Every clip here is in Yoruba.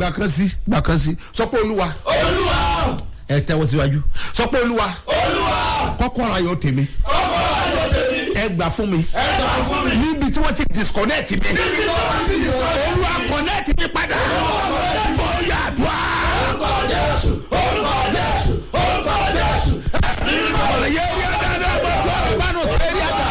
gbà kan sí gbà kan sí sọ pé olúwa olúwa ẹ tẹ́wọ́ síwájú sọ pé olúwa olúwa kọ́kọ́rọ́ ayọ̀ tèmi kọ́kọ́ ayọ̀ tèmi ẹ gbà fún mi ẹ gbà fún mi níbi tí wọ́n ti disconnect mi níbi tó bá ti di sọ olúwa connect mi padà bóyá àdúrà orúkọ jésù orúkọ jésù orúkọ jésù nínú ọ̀rọ̀ yẹ wí dáadáa bọ̀ tó ọ̀rọ̀ bá nù sẹ́rí àgbà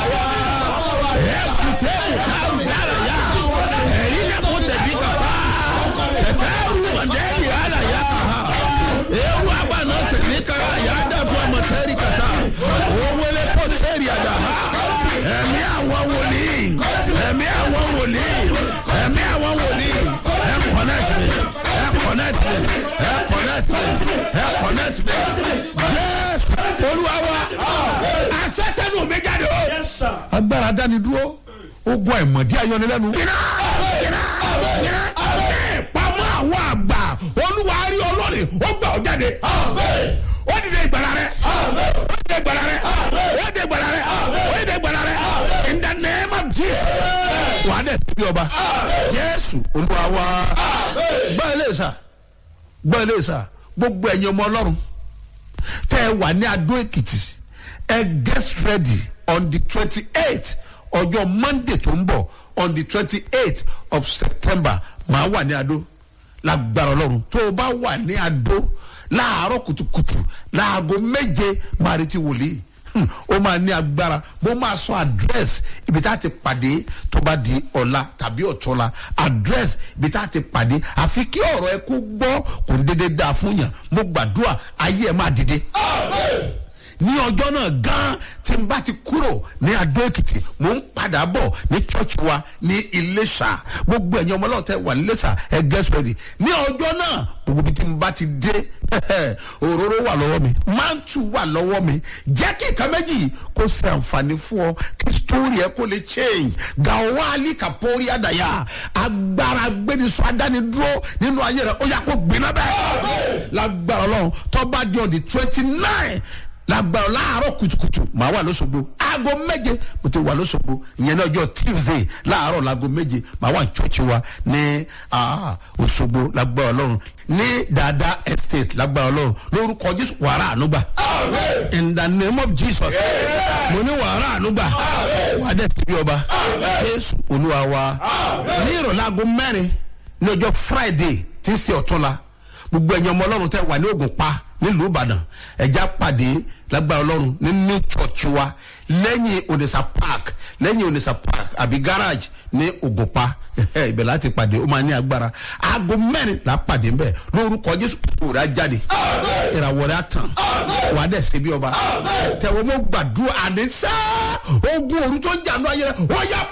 ẹ fi tẹ́lẹ̀ káàrù dára yá ẹ̀yin lè kó tẹ̀bí kàfá ẹ̀fẹ́ rú ọ̀dẹ́rì àlà yá kàá ewu àgbà náà sẹ̀rí kàrà yá dàbí ọmọ sẹ́rí kàtà owó lè kó sẹ́rí àdá ẹ̀mí àwọn wòlíì ẹ̀mí àwọn wòlíì ẹ̀mí àwọn wòlíì ẹ̀ connect me ẹ̀ connect me ẹ̀ connect me ẹ̀ connect me yes olúwa wa asẹ́tẹ̀nù mi jáde o agbára dání dúró ogun àìmọ̀dí ayọ̀nilẹ́nu. iná iná iná ìpamọ́ àwọn àgbà olúwa rí ọlọ́ọ̀ni ó gbà ọ́ jáde. ó dìde ìgbàlá rẹ ó dìde ìgbàlá rẹ ó dìde ìgbàlá rẹ ó dìde ìgbàlá rẹ in the name of jesus. wàá dẹ̀ sí bí ọba jésù olúwa wa gbọ́ ilé sà gbọ́ ilé sà gbogbo ẹ̀yin ọmọ ọlọ́run tẹ́ ẹ wà ní adó èkìtì ẹ get ready on the twenty eight ọjọ́ monday tó ń bọ̀ on the twenty eight of september màá wà ní adó lágbára ọlọ́run tó o bá wà ní adó láàárọ̀ kùtùkùtù láago méje máa retí wòlíì Hmm, ó máa ní agbára mo máa sọ address ibi tá a ti pàdé tó bá di ọ̀la tàbí ọ̀tọ́la address ibi tá a ti pàdé àfi kí ọ̀rọ̀ ẹ kó gbọ́ kò ní dédé dáa fún yàn mo gbàdúrà ayé ẹ máa dìde ní ọjọ́ náà gan tí n bá ti kúrò ní adó èkìtì mò ń padà bọ̀ ní church wa ní iléṣà gbogbo ẹ̀yin ọmọ ọlọ́ọ̀tẹ̀ wà ní iléṣà ẹ get ready ní ọjọ́ náà gbogbo ibi tí n bá ti dé òróró wà lọ́wọ́ mi mántù wà lọ́wọ́ mi jẹ́ kí nǹkan méjì kó ṣe àǹfààní fún ọ kí story ẹ kó lè change gawali kapori adaya agbára gbẹnisọ adánidúró nínú ayé rẹ ó yà kó gbiná bẹ́ẹ̀ lágbára ọlọ́run tó bá di on the twenty nine lágbára láàárọ̀ kùtùkùtù màá wà lóṣogbo aago méje mo ti wà lóṣogbo ìyẹn náà ọjọ́ tuesday láàárọ̀ láago méje màá wà ní church wa ní ah, òṣogbo lágbára ọlọ́run ní dada estate lágbára ọlọ́run lórúkọ jésù wàrà ànúgbà in the name of jesus mo ní wàrà ànúgbà wà á dẹ̀ sí bí ọba jésù olúwa wa ní ìrọ̀lẹ́ aago mẹ́rin ní ọjọ́ friday tí ń ṣe ọ̀túnla gbogbo ẹ̀yin ọmọ ọlọ́run tẹ́ wà ní ògùn pa nílùú ìbàdàn ẹ̀já pàdé lágbára ọlọ́run ní new church wa lẹ́yìn onisa park lẹ́yìn onisa park àbí garage ní ògùnpa ibẹ̀ láti pàdé ó máa ní agbára aago mẹ́rin là á pàdé ńbẹ̀ lórúkọ jésù òrà jáde ìràwọ̀ rẹ̀ á tàn wà á dẹ̀ ṣe bí ọba tẹ̀wọ́ mo gbàdúrà àdéṣá ogun òru tó ń jà ní ayé rẹ̀ wọ́n yà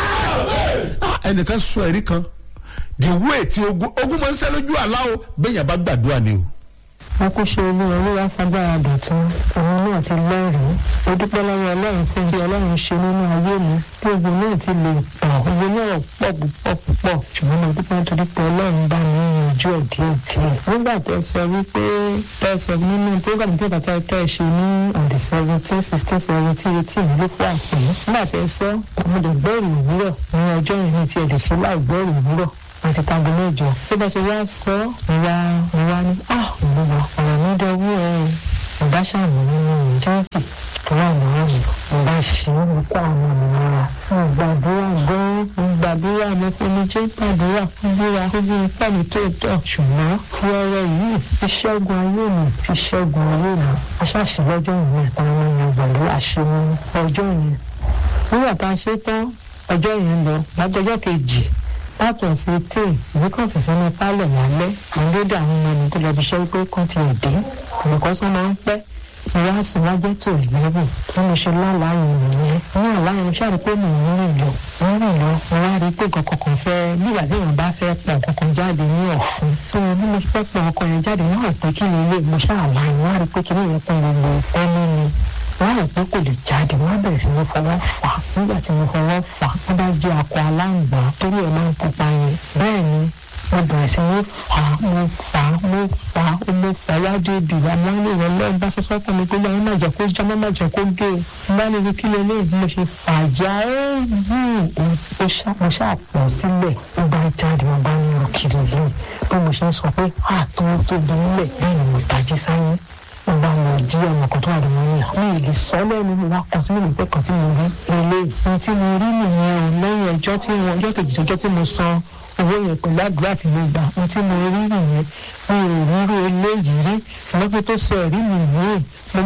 para ẹnìkan sọ ẹ̀rí kan the way ti ogun ogun máa ń sẹ́ lójú àlá o bẹ́ẹ̀ yà bá gbàdúrà ni o wọn kò ṣe olú olúwa ságbára dọ̀tún òun náà ti lẹ́rìí ó dúpẹ́ lọ́wọ́ ọlọ́run fún tí ọlọ́run ṣe nínú ayé mi bí ogun náà ti lè tàn ogun náà pọ̀ púpọ̀ púpọ̀ ṣùgbọ́n mo dúpẹ́ nítorí pé ọlọ́run bá mi yanjú ẹ̀ díẹ̀ díẹ̀ nígbà tẹ sọ wípé tẹ sọ nínú program tó bàtà tẹ ṣe ní on the seventeen sixteen seventeen eighteen ló fún àpè nígbà tẹ sọ ọmọdé gbọ́ọ̀rù òwúrọ̀ ní ọjọ́ yẹn ní tiẹ̀ lè ṣe láì gbọ́ọ̀rù òwúrọ̀ àti tango mẹ́jọ bí bá ṣe wá sọ ìwà ìwà ni ah òwúwa ọ̀rọ̀ mi dọwọ́ ẹ̀ ọba ṣàmì nínú ìjọ́sìn tó wà lọ́wọ́ mi ọba ṣe é mo kó àwọn òmìnira mo gbàdúrà gan mo gbàdúrà mo fi mi jẹ́ gbàdúrà fún búra fún bí ipá mi tó tọ̀ ṣùgbọ́n fúrẹ́rẹ́ yìí fi ṣẹ́gun ayé mi fi ṣẹ́gun ayé mi aṣáṣe lọ́jọ́ ìwé àtàwọn èèyàn pẹ̀lú àṣẹ mi ọjọ́ yẹn nígbà tá a ṣe tán ọjọ́ yẹn lọ lájọjọ́ kejì látọ̀ sí tí ìwé kan sì sínú pálọ̀ lálẹ́ àńdódò àwọn ọmọ ẹni tó lọ bí iṣẹ́ pé kán ti dé olùkọ́ sọ máa ń pẹ́ mo wá sùn wájẹ́ tó ìlẹ́wò bí mo ṣe lálàáyé nìyẹn ní àláyé mo ṣáà rí pé mò ń rìn lọ mo ń rìn lọ mo wá rí pé nǹkan kan fẹ́ nígbà tí èèyàn bá fẹ́ pọ̀ nǹkan kan jáde ní ọ̀fun tó mo bí mo fẹ́ pọ̀ ọkọ̀ yẹn jáde wọ́n rò pé kí ni ilé mo ṣáà láyé wọ́n rí pé kí ni ìyẹn kún gbogbo ẹnu mi wọ́n rò pé kò lè jáde wọ́n bẹ̀rẹ̀ sí ní fọwọ́ fà á nígbà tí mo fọwọ́ fà á wọ́n bá jẹ́ akọ aláǹgbá torí ẹ̀ máa ń pupa yẹn bẹ́ẹ̀ ni mo mo bẹ̀rẹ̀ sí ní fà á mo fà á mo fà á mo fà á wájú ibi ìwà mo ní ìwọ lọ́ọ́ bá sọ́sọ́ kan mi pé báyìí má jẹ́ kó já má má jẹ́ kó gé o bá ní ibi kí lè lé mo ṣe fà á já ó wù ó ṣá mo ṣáà pọ̀ sílẹ̀ ó bá jáde mo bá ní òkìrì yìí bí mo ṣe ń sọ pé àtọ́ tóbi nílẹ̀ bẹ́ẹ̀ ni mo tají sáyé mo bá lọ jí ọmọ kan tó wà lọ́wọ́ ní àwọn èlé sọ lẹ́nu mo wá kàn sí mi pé kan tí mo rí eléyìí ohun tí mo rí nìyẹn o lẹ́yìn ọjọ́ tí mo ọjọ́ kejì ọjọ́ tí mo san owó yẹn pẹ̀lú àdúrà tí mo gbà ohun tí mo rí nìyẹn mi ò rírò eléyìí rí lọ́pẹ́ tó sọ ẹ̀rí mi yìí mo